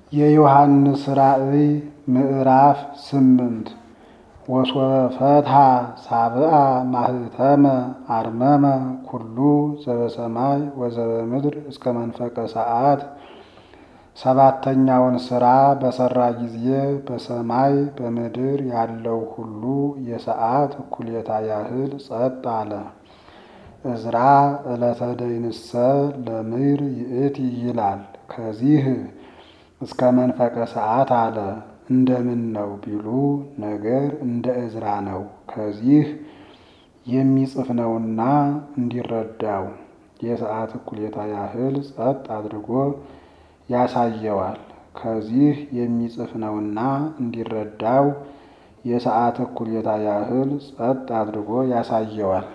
የዮሐንስ ራእይ ምዕራፍ ስምንት ወሶበ ፈትሐ ሳብአ ማህተመ አርመመ ኩሉ ዘበሰማይ ወዘበምድር እስከ መንፈቀ ሰዓት ሰባተኛውን ሥራ በሠራ ጊዜ በሰማይ በምድር ያለው ሁሉ የሰዓት እኩሌታ ያህል ጸጥ አለ። ዕዝራ ዕለተ ደይንሰ ለምድር ይእቲ ይላል። ከዚህ እስከ መንፈቀ ሰዓት አለ። እንደምን ነው ቢሉ ነገር እንደ ዕዝራ ነው። ከዚህ የሚጽፍ ነውና እንዲረዳው የሰዓት እኩሌታ ያህል ጸጥ አድርጎ ያሳየዋል። ከዚህ የሚጽፍ ነውና እንዲረዳው የሰዓት እኩሌታ ያህል ጸጥ አድርጎ ያሳየዋል።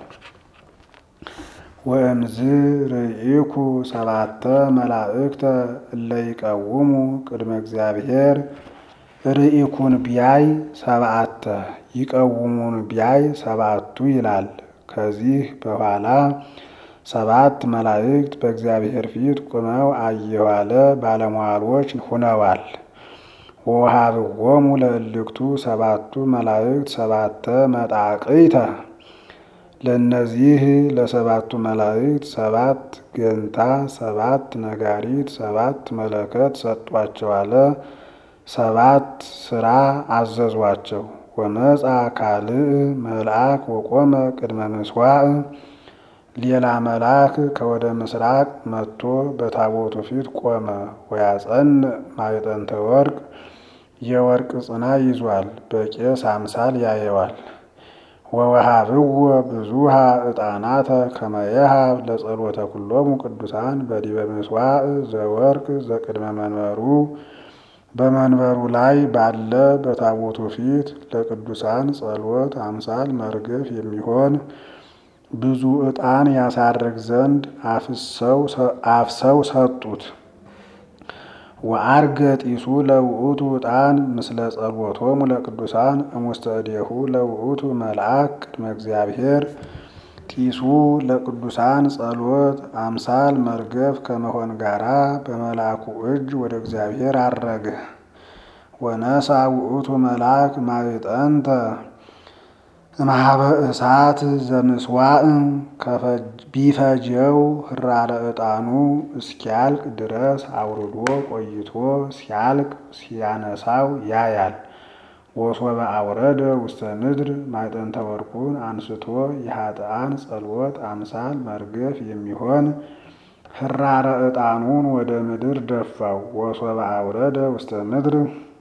ወእምዝ ርኢኩ ሰባተ መላእክተ እለ ይቀውሙ ቅድመ እግዚአብሔር ርኢኩን ቢያይ ሰብአተ ይቀውሙን ቢያይ ሰባቱ ይላል። ከዚህ በኋላ ሰባት መላእክት በእግዚአብሔር ፊት ቁመው አየሁ አለ። ባለሟሎች ሁነዋል። ወወሀብዎሙ ለእልክቱ ሰባቱ መላእክት ሰባተ መጣቅይተ ለእነዚህ ለሰባቱ መላእክት ሰባት ገንታ፣ ሰባት ነጋሪት፣ ሰባት መለከት ሰጧቸው አለ። ሰባት ስራ አዘዟቸው። ወመጻ ካልእ መልአክ ወቆመ ቅድመ ምስዋዕ ሌላ መልአክ ከወደ ምስራቅ መጥቶ በታቦቱ ፊት ቆመ። ወያጸን ማዕጠንተ ወርቅ የወርቅ ጽና ይዟል። በቄስ አምሳል ያየዋል። ወወሃብዎ ብዙሃ ዕጣናተ ከመየሃብ ለጸሎተ ኩሎሙ ቅዱሳን በዲበ ምስዋዕ ዘወርቅ ዘቅድመ መንበሩ በመንበሩ ላይ ባለ በታቦቱ ፊት ለቅዱሳን ጸሎት አምሳል መርገፍ የሚሆን ብዙ ዕጣን ያሳርግ ዘንድ አፍሰው ሰጡት። ወአርገ ጢሱ ለውእቱ ዕጣን ምስለ ጸሎቶሙ ለቅዱሳን እሙስተ እዴሁ ለውእቱ መልአክ ቅድመ እግዚአብሔር ጢሱ ለቅዱሳን ጸሎት አምሳል መርገፍ ከመሆን ጋራ በመልአኩ እጅ ወደ እግዚአብሔር አረገ። ወነሳ ውእቱ መልአክ ማዕጠንተ እምኀበ እሳት ዘምስዋዕ ቢፈጀው ህራረ ዕጣኑ እስኪያልቅ ድረስ አውርዶ ቆይቶ ሲያልቅ ሲያነሳው ያያል። ወሶበ አውረደ ውስተ ምድር ማዕጠንተ ወርቁን አንስቶ የኃጥአን ጸሎት አምሳል መርገፍ የሚሆን ህራረ ዕጣኑን ወደ ምድር ደፋው። ወሶበ አውረደ ውስተ ምድር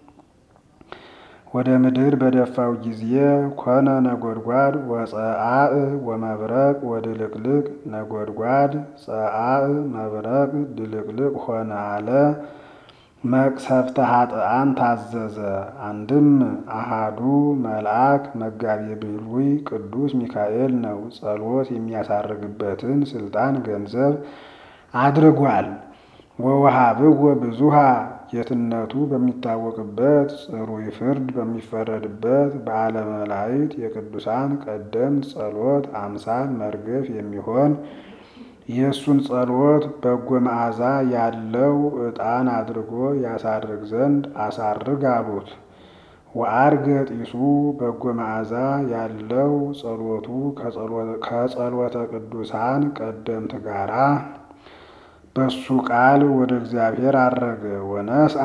ወደ ምድር በደፋው ጊዜ ኮነ ነጎድጓድ ወፀአእ ወመብረቅ ወድልቅልቅ ነጎድጓድ ፀአእ መብረቅ ድልቅልቅ ሆነ አለ። መቅሰፍተ ኃጥአን ታዘዘ። አንድም አሃዱ መልአክ መጋቤ ብሉይ ቅዱስ ሚካኤል ነው። ጸሎት የሚያሳርግበትን ስልጣን ገንዘብ አድርጓል። ወወሃብዎ ብዙሃ ጌትነቱ በሚታወቅበት ጽሩይ ፍርድ በሚፈረድበት በዓለ መላእክት የቅዱሳን ቀደምት ጸሎት አምሳል መርገፍ የሚሆን የእሱን ጸሎት በጎ መዓዛ ያለው ዕጣን አድርጎ ያሳርግ ዘንድ አሳርግ አሉት። ወአርገ ጢሱ በጎ መዓዛ ያለው ጸሎቱ ከጸሎተ ቅዱሳን ቀደምት ጋራ በሱ ቃል ወደ እግዚአብሔር አረገ። ወነስአ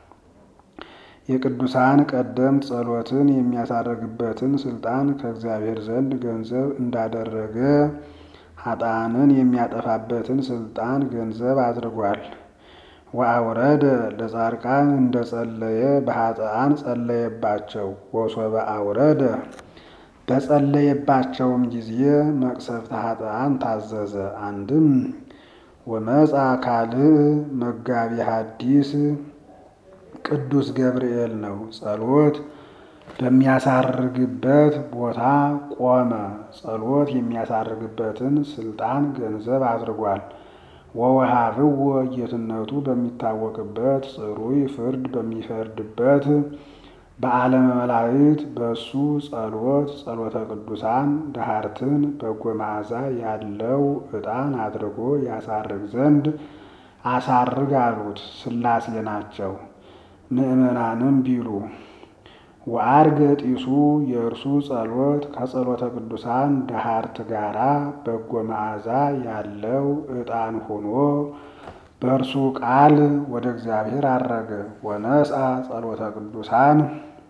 የቅዱሳን ቀደምት ጸሎትን የሚያሳርግበትን ስልጣን ከእግዚአብሔር ዘንድ ገንዘብ እንዳደረገ ኃጥአንን የሚያጠፋበትን ስልጣን ገንዘብ አድርጓል። ወአውረደ ለጻድቃን እንደ ጸለየ በኃጥአን ጸለየባቸው። ወሶበ አውረደ በጸለየባቸውም ጊዜ መቅሰፍተ ኃጥአን ታዘዘ። አንድም ወመጻ ካልእ መጋቢ ሐዲስ ቅዱስ ገብርኤል ነው። ጸሎት በሚያሳርግበት ቦታ ቆመ። ጸሎት የሚያሳርግበትን ስልጣን ገንዘብ አድርጓል። ወወሃብዎ ጌትነቱ በሚታወቅበት ጽሩይ ፍርድ በሚፈርድበት በዓለመ መላእክት በእሱ ጸሎት ጸሎተ ቅዱሳን ዳህርትን በጎ መዓዛ ያለው ዕጣን አድርጎ ያሳርግ ዘንድ አሳርግ አሉት። ሥላሴ ናቸው። ምእመናንም ቢሉ ወአርገ ጢሱ የእርሱ ጸሎት ከጸሎተ ቅዱሳን ደሃርት ጋራ በጎ መዓዛ ያለው ዕጣን ሆኖ በእርሱ ቃል ወደ እግዚአብሔር አረገ። ወነስአ ጸሎተ ቅዱሳን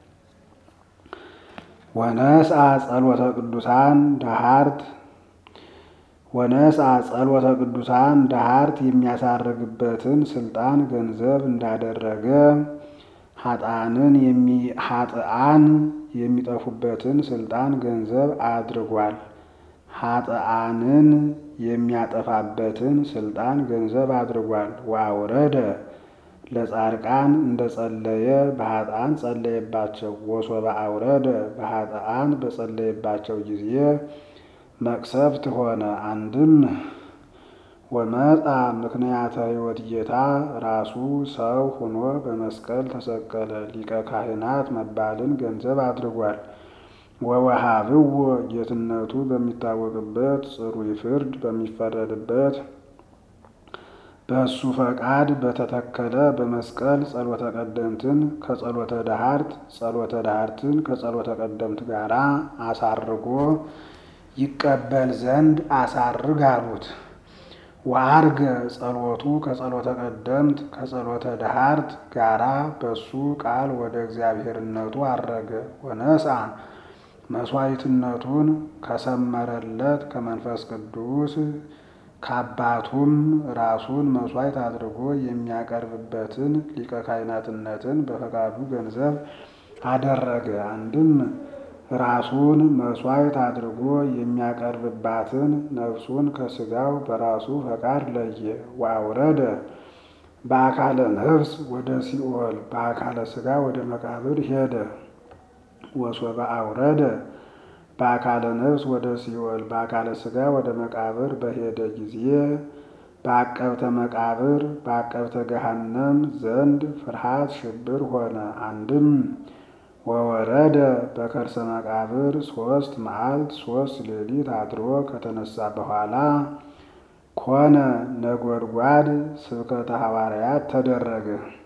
ወነስአ ጸሎተ ቅዱሳን ደሃርት ወነስአ ጸሎተ ቅዱሳን ደሃርት የሚያሳርግበትን ስልጣን ገንዘብ እንዳደረገ ኃጥአንን ኃጥአን የሚጠፉበትን ስልጣን ገንዘብ አድርጓል። ኃጥአንን የሚያጠፋበትን ስልጣን ገንዘብ አድርጓል። ወአውረደ ለጻድቃን እንደ ጸለየ በኃጥአን ጸለየባቸው። ወሶበ አውረደ በኃጥአን በጸለየባቸው ጊዜ መቅሰፍት ሆነ። አንድም ወመጣ ምክንያተ ሕይወት ጌታ ራሱ ሰው ሆኖ በመስቀል ተሰቀለ። ሊቀ ካህናት መባልን ገንዘብ አድርጓል። ወወሃብዎ ጌትነቱ በሚታወቅበት ጽሩይ ፍርድ በሚፈረድበት በእሱ ፈቃድ በተተከለ በመስቀል ጸሎተ ቀደምትን ከጸሎተ ዳሃርት ጸሎተ ዳሃርትን ከጸሎተ ቀደምት ጋር አሳርጎ ይቀበል ዘንድ አሳርግ አሉት። ወአርገ ጸሎቱ ከጸሎተ ቀደምት ከጸሎተ ዳሃርት ጋራ በሱ ቃል ወደ እግዚአብሔርነቱ አረገ። ወነስአ መስዋዕትነቱን ከሰመረለት ከመንፈስ ቅዱስ ከአባቱም ራሱን መስዋዕት አድርጎ የሚያቀርብበትን ሊቀ ካህናትነትን በፈቃዱ ገንዘብ አደረገ። አንድም ራሱን መስዋዕት አድርጎ የሚያቀርብባትን ነፍሱን ከስጋው በራሱ ፈቃድ ለየ። ወአውረደ በአካለ ነፍስ ወደ ሲኦል በአካለ ስጋ ወደ መቃብር ሄደ። ወሶበ አውረደ በአካለ ነፍስ ወደ ሲኦል በአካለ ስጋ ወደ መቃብር በሄደ ጊዜ በአቀብተ መቃብር በአቀብተ ገሃነም ዘንድ ፍርሃት ሽብር ሆነ። አንድም ወወረደ በከርሰ መቃብር ሶስት መዓልት ሶስት ሌሊት አድሮ ከተነሳ በኋላ ኮነ ነጎድጓድ ስብከተ ሐዋርያት ተደረገ።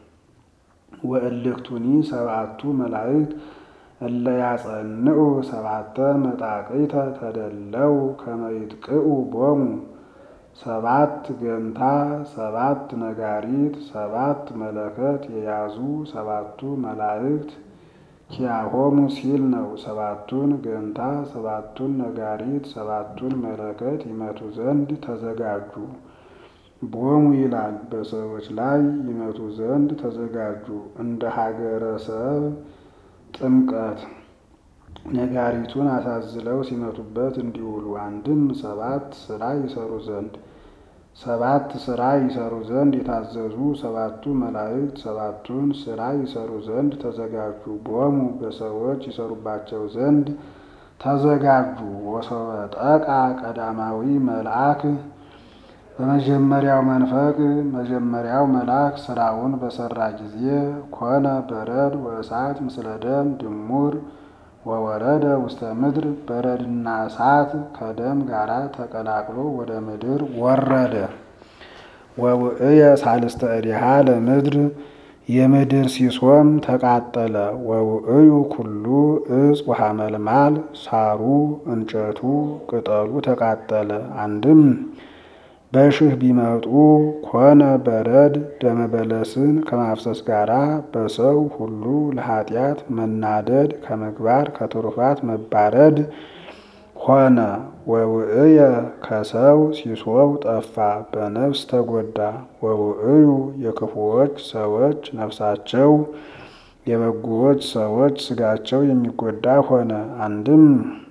ወእልክቱኒ ሰብአቱ መላእክት እለ ያጸንዑ ሰባተ መጣቅዕተ ተደለው ከመ ይጥቅዑ ቦሙ ሰባት ገንታ ሰባት ነጋሪት ሰባት መለከት የያዙ ሰባቱ መላእክት ኪያሆሙ ሲል ነው። ሰባቱን ገንታ ሰባቱን ነጋሪት ሰባቱን መለከት ይመቱ ዘንድ ተዘጋጁ። ቦሙ ይላል በሰዎች ላይ ይመቱ ዘንድ ተዘጋጁ። እንደ ሀገረ ሰብ ጥምቀት ነጋሪቱን አሳዝለው ሲመቱበት እንዲውሉ አንድም ሰባት ስራ ይሰሩ ዘንድ ሰባት ስራ ይሰሩ ዘንድ የታዘዙ ሰባቱ መላእክት ሰባቱን ስራ ይሰሩ ዘንድ ተዘጋጁ። ቦሙ በሰዎች ይሰሩባቸው ዘንድ ተዘጋጁ። ወሶበ ጠቃ ቀዳማዊ መልአክ በመጀመሪያው መንፈቅ መጀመሪያው መልአክ ስራውን በሰራ ጊዜ ኮነ በረድ ወእሳት ምስለ ደም ድሙር ወወረደ ውስተ ምድር በረድና እሳት ከደም ጋራ ተቀላቅሎ ወደ ምድር ወረደ። ወውእየ ሳልስተ እዲሃ ለምድር የምድር ሲሶም ተቃጠለ። ወውእዩ ኩሉ እጽ ወሐመልማል ሳሩ እንጨቱ ቅጠሉ ተቃጠለ። አንድም በሽህ ቢመጡ ኮነ በረድ ደመ በለስን ከማፍሰስ ጋራ በሰው ሁሉ ለኃጢአት መናደድ ከምግባር ከትሩፋት መባረድ ሆነ። ወውእየ ከሰው ሲሶው ጠፋ፣ በነፍስ ተጎዳ። ወውእዩ የክፉዎች ሰዎች ነፍሳቸው የበጎዎች ሰዎች ስጋቸው የሚጎዳ ሆነ። አንድም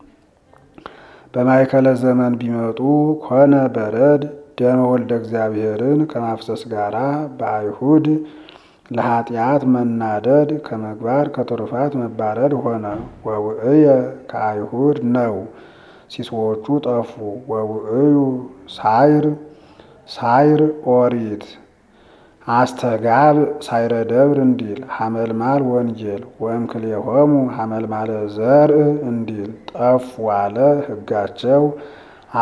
በማይከለ ዘመን ቢመጡ ኮነ በረድ ደመ ወልደ እግዚአብሔርን ከማፍሰስ ጋራ በአይሁድ ለኃጢአት መናደድ ከምግባር ከትሩፋት መባረድ ሆነ። ወውእየ ከአይሁድ ነው፣ ሲሶዎቹ ጠፉ። ወውእዩ ሳይር ሳይር ኦሪት አስተጋብ ሳይረ ደብር እንዲል ሐመልማል ወንጌል ወእምክሌሆሙ ሐመልማለ ዘርእ እንዲል ጠፉ አለ። ሕጋቸው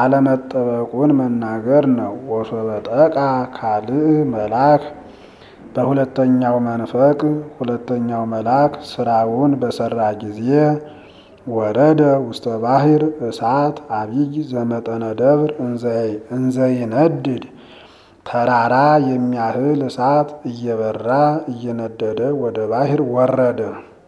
አለመጠበቁን መናገር ነው። ወሶበ ጠቃ ካልእ መልአክ በሁለተኛው መንፈቅ ሁለተኛው መልአክ ስራውን በሰራ ጊዜ ወረደ ውስተ ባሕር እሳት አቢይ ዘመጠነ ደብር እንዘይነድድ ተራራ የሚያህል እሳት እየበራ እየነደደ ወደ ባሕር ወረደ።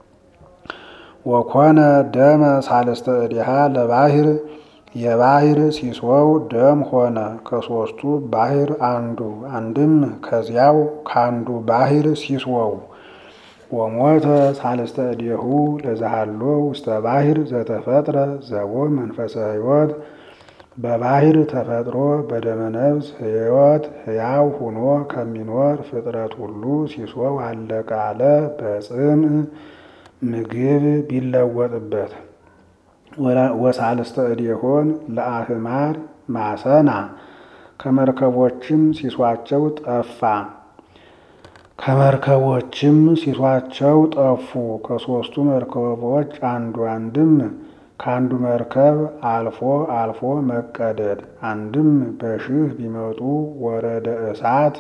ወኮነ ደመ ሳልስተ እዲሃ ለባሕር የባሕር ሲሶው ደም ሆነ። ከሦስቱ ባሕር አንዱ አንድም ከዚያው ካንዱ ባሕር ሲሶው ወሞተ ሳልስተ እዴሁ ለዛሃሎ ውስተ ባሕር ዘተፈጥረ ዘቦ መንፈሰ ሕይወት በባሕር ተፈጥሮ በደመ ነፍስ ሕይወት ሕያው ሁኖ ከሚኖር ፍጥረት ሁሉ ሲሶው አለቀ አለ። በጽም ምግብ ቢለወጥበት ወሳልስተ እዴሆን ለአህማር ማሰና ከመርከቦችም ሲሷቸው ጠፋ ከመርከቦችም ሲሷቸው ጠፉ። ከሦስቱ መርከቦች አንዱ አንድም ከአንዱ መርከብ አልፎ አልፎ መቀደድ አንድም በሽህ ቢመጡ ወረደ እሳት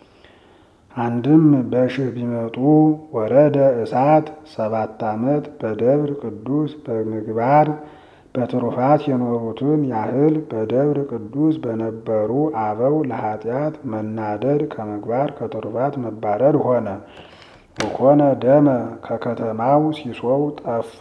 አንድም በሽህ ቢመጡ ወረደ እሳት ሰባት ዓመት በደብር ቅዱስ በምግባር በትሩፋት የኖሩትን ያህል በደብር ቅዱስ በነበሩ አበው ለኃጢአት መናደድ ከምግባር ከትሩፋት መባረድ ሆነ። ወኮነ ደመ ከከተማው ሲሶው ጠፋ።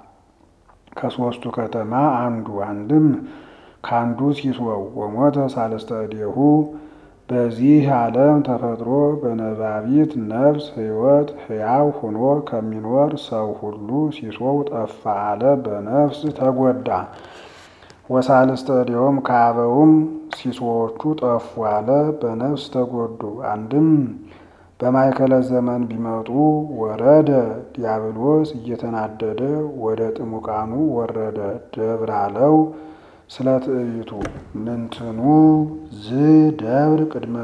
ከሦስቱ ከተማ አንዱ አንድም ከአንዱ ሲሶው ወሞተ ሳልስተ እዴሁ በዚህ ዓለም ተፈጥሮ በነባቢት ነፍስ ሕይወት ሕያው ሆኖ ከሚኖር ሰው ሁሉ ሲሶው ጠፋ አለ። በነፍስ ተጎዳ። ወሳልስተ እዴሆም ከአበውም ሲሶዎቹ ጠፉ አለ። በነፍስ ተጎዱ። አንድም በማይከለ ዘመን ቢመጡ ወረደ ዲያብሎስ እየተናደደ ወደ ጥሙቃኑ ወረደ። ደብር አለው ስለ ትዕቢቱ ምንትኑ ዝ ደብር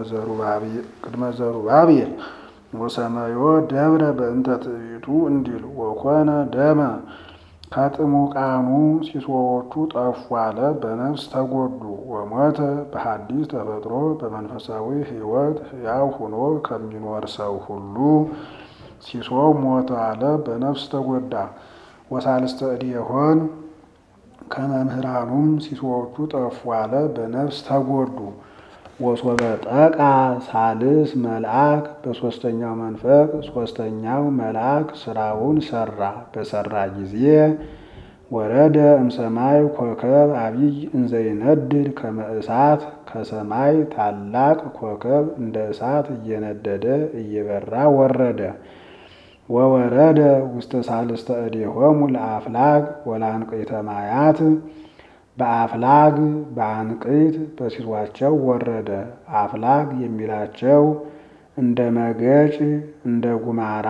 ቅድመ ዘሩባቤል ወሰመዮ ደብረ በእንተ ትዕቢቱ እንዲል ወኮነ ደመ ከጥሙቃኑ ሲሶዎቹ ጠፉ አለ። በነፍስ ተጎዱ። ወሞተ በሐዲስ ተፈጥሮ በመንፈሳዊ ሕይወት ሕያው ሆኖ ከሚኖር ሰው ሁሉ ሲሶው ሞተ አለ። በነፍስ ተጎዳ። ወሳልስተ እዴሆን ከመምህራኑም ሲሶዎቹ ጠፉ አለ። በነፍስ ተጎዱ። ወሶበ ጠቃ ሳልስ መልአክ በሦስተኛው መንፈቅ ሦስተኛው መልአክ ስራውን ሰራ። በሰራ ጊዜ ወረደ እምሰማይ ኮከብ አቢይ እንዘይነድድ ከመ እሳት ከሰማይ ታላቅ ኮከብ እንደ እሳት እየነደደ እየበራ ወረደ። ወወረደ ውስተ ሳልስተ እዴሆሙ ለአፍላግ ወለአንቅዕተ ማያት በአፍላግ በአንቅዕት በሲሷቸው ወረደ። አፍላግ የሚላቸው እንደ መገጭ እንደ ጉማራ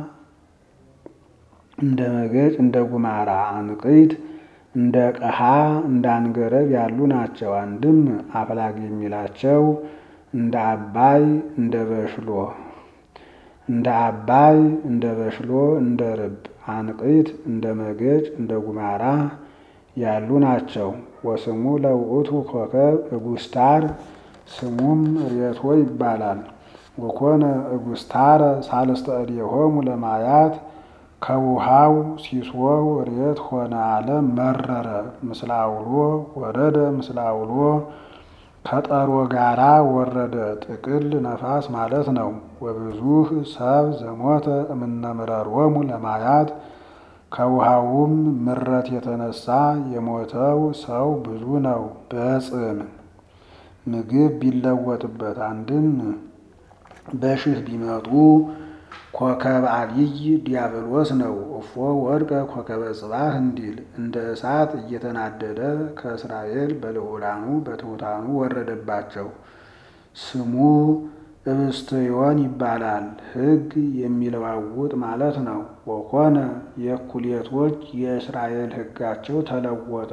እንደ መገጭ እንደ ጉማራ አንቅዕት እንደ ቀሃ እንደ አንገረብ ያሉ ናቸው። አንድም አፍላግ የሚላቸው እንደ አባይ እንደ በሽሎ እንደ አባይ እንደ በሽሎ እንደ ርብ አንቅዕት እንደ መገጭ እንደ ጉማራ ያሉ ናቸው። ወስሙ ለውእቱ ኮከብ እጉስታር ስሙም ሬቶ ይባላል። ወኮነ እጉስታረ ሳልስተ እዴሆሙ ለማያት ከውሃው ሲሶው ሬት ሆነ አለ መረረ። ምስለ አውሎ ወረደ ምስለ አውሎ ከጠሮ ጋራ ወረደ። ጥቅል ነፋስ ማለት ነው። ወብዙህ ሰብ ዘሞተ እምነምረሮሙ ለማያት ከውሃውም ምረት የተነሳ የሞተው ሰው ብዙ ነው። በጽም ምግብ ቢለወጥበት አንድም በሽህ ቢመጡ ኮከብ አቢይ ዲያብሎስ ነው። እፎ ወድቀ ኮከበ ጽባህ እንዲል እንደ እሳት እየተናደደ ከእስራኤል በልዑላኑ በትሑታኑ ወረደባቸው። ስሙ እብስትዮን ይባላል። ሕግ የሚለዋውጥ ማለት ነው። ወኮነ የእኩሌቶች የእስራኤል ሕጋቸው ተለወጠ።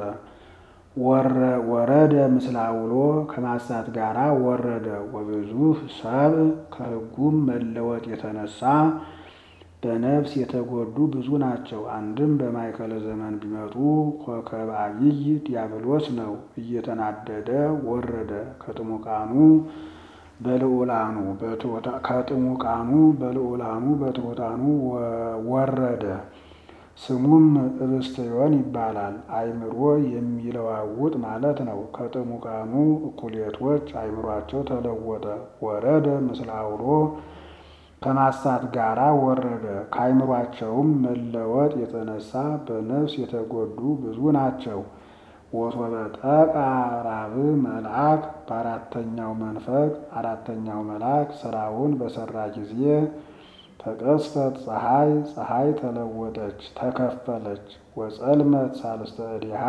ወረደ ምስለ አውሎ ከማሳት ጋራ ወረደ። ወብዙህ ሰብ ከሕጉም መለወጥ የተነሳ በነፍስ የተጎዱ ብዙ ናቸው። አንድም በማይከለ ዘመን ቢመጡ ኮከብ አቢይ ዲያብሎስ ነው። እየተናደደ ወረደ። ከጥሙቃኑ በልዑላኑ ከጥሙቃኑ በልዑላኑ በትሑታኑ ወረደ። ስሙም እብስትዮን ይባላል። አእምሮ የሚለዋውጥ ማለት ነው። ከጥሙቃኑ እኩሌቶች አእምሯቸው ተለወጠ። ወረደ ምስለ አውሎ ከማሳት ጋራ ወረደ። ከአእምሯቸውም መለወጥ የተነሳ በነፍስ የተጎዱ ብዙ ናቸው። ወሶበ ጠቃ ራብዕ መልአክ በአራተኛው መንፈቅ አራተኛው መልአክ ስራውን በሰራ ጊዜ ተቀስፈት ፀሐይ ፀሐይ ተለወጠች ተከፈለች። ወጸልመት ሳልስተ እዲሃ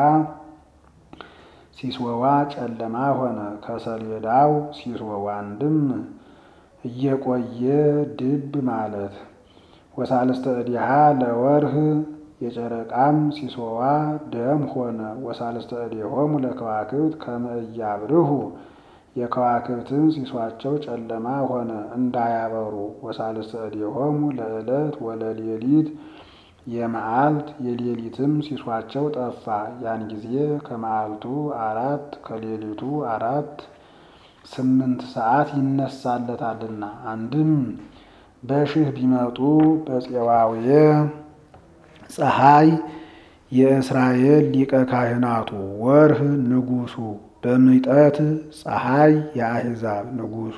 ሲሶዋ ጨለማ ሆነ። ከሰሌዳው ሲሶዋ አንድም እየቆየ ድብ ማለት። ወሳልስተ እዲሃ ለወርህ የጨረቃም ሲሶዋ ደም ሆነ። ወሳልስተ እዴሆሙ ለከዋክብት ከመ ኢያብርሁ የከዋክብትን ሲሷቸው ጨለማ ሆነ እንዳያበሩ። ወሳልስተ እዴሆሙ ለዕለት ወለሌሊት የመዓልት የሌሊትም ሲሷቸው ጠፋ። ያን ጊዜ ከመዓልቱ አራት ከሌሊቱ አራት ስምንት ሰዓት ይነሳለታልና። አንድም በሽህ ቢመጡ በፄዋዌ ፀሐይ የእስራኤል ሊቀ ካህናቱ ወርህ ንጉሱ በምጠት ፀሐይ የአሕዛብ ንጉሱ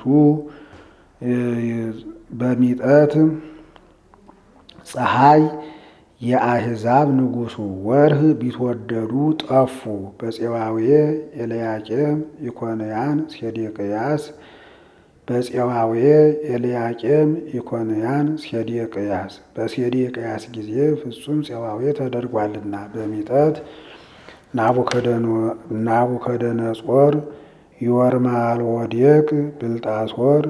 በሚጠት ፀሐይ የአሕዛብ ንጉሱ ወርህ ቢትወደዱ ጠፉ። በፄዋዌ ኤልያቄም ኢኮንያን ሴዴቅያስ በፄዋዌ ኤልያቄም ኢኮንያን ሴዴቅያስ በሴዴቅያስ ጊዜ ፍጹም ፄዋዌ ተደርጓልና። በሚጠት ናቡከደነጾር ዮርማልወዴቅ ብልጣሶር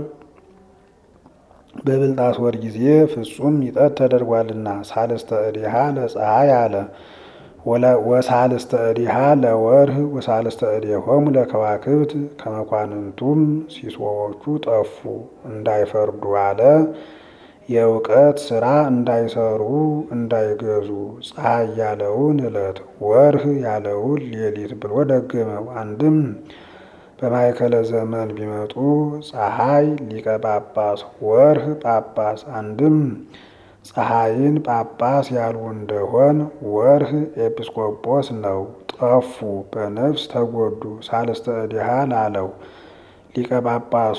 በብልጣሶር ጊዜ ፍጹም ሚጠት ተደርጓልና። ሳልስተ እዲሃ ለፀሐይ አለ ወሳልስተ እዲሃ ለወርህ ወሳልስተ እዴሆሙ ለከዋክብት ከመኳንንቱም ሲሶዎቹ ጠፉ እንዳይፈርዱ አለ። የእውቀት ስራ እንዳይሰሩ እንዳይገዙ ፀሐይ ያለውን ዕለት ወርህ ያለውን ሌሊት ብሎ ደገመው። አንድም በማእከለ ዘመን ቢመጡ ፀሐይ ሊቀ ጳጳስ ወርህ ጳጳስ አንድም ፀሐይን ጳጳስ ያሉ እንደሆን ወርህ ኤጲስቆጶስ ነው። ጠፉ በነፍስ ተጎዱ። ሳልስተ እዲሃ ላለው ሊቀ ጳጳሱ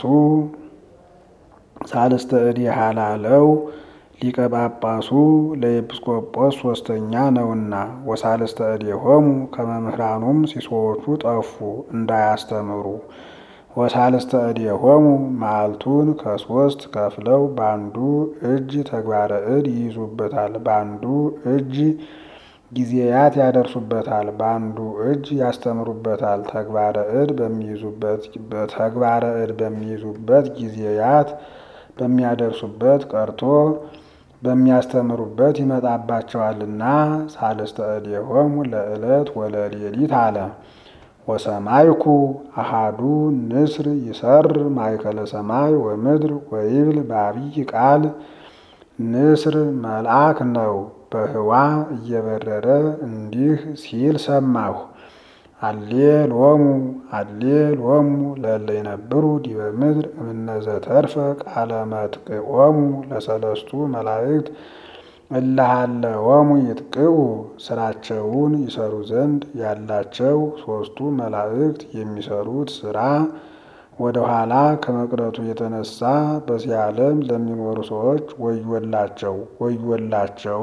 ሳልስተ እዲሃ ላለው ሊቀ ጳጳሱ ለኤጲስቆጶስ ሶስተኛ ነውና። ወሳልስተ እዴሆሙ ከመምህራኑም ሲሶዎቹ ጠፉ እንዳያስተምሩ። ወሳልስተ እዴሆሙ መዓልቱን ከሶስት ከፍለው በአንዱ እጅ ተግባረ እድ ይይዙበታል፣ በአንዱ እጅ ጊዜያት ያደርሱበታል፣ በአንዱ እጅ ያስተምሩበታል። ተግባረ እድ በሚይዙበት ተግባረ እድ በሚይዙበት ጊዜያት በሚያደርሱበት ቀርቶ በሚያስተምሩበት ይመጣባቸዋልና። ሳልስተ እዴሆሙ ለዕለት ወለሌሊት አለ። ወሰማይኩ አሃዱ ንስር ይሰር ማእከለ ሰማይ ወምድር ወይብል በአብይ ቃል ንስር መልአክ ነው። በህዋ እየበረረ እንዲህ ሲል ሰማሁ። አሌ ሎሙ አሌ ሎሙ ለእለ ይነብሩ ዲበ ምድር እምነዘ ተርፈ ቃለ መጥቅዖሙ ለሰለስቱ መላእክት እለሃለወሙ ይጥቅዑ ስራቸውን ይሰሩ ዘንድ ያላቸው ሶስቱ መላእክት የሚሰሩት ስራ ወደ ኋላ ከመቅረቱ የተነሳ በዚህ ዓለም ለሚኖሩ ሰዎች ወዮላቸው ወዮላቸው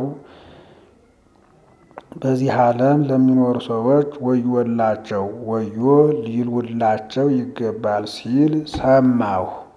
በዚህ ዓለም ለሚኖሩ ሰዎች ወዮላቸው ወዮ ሊሉላቸው ይገባል ሲል ሰማሁ።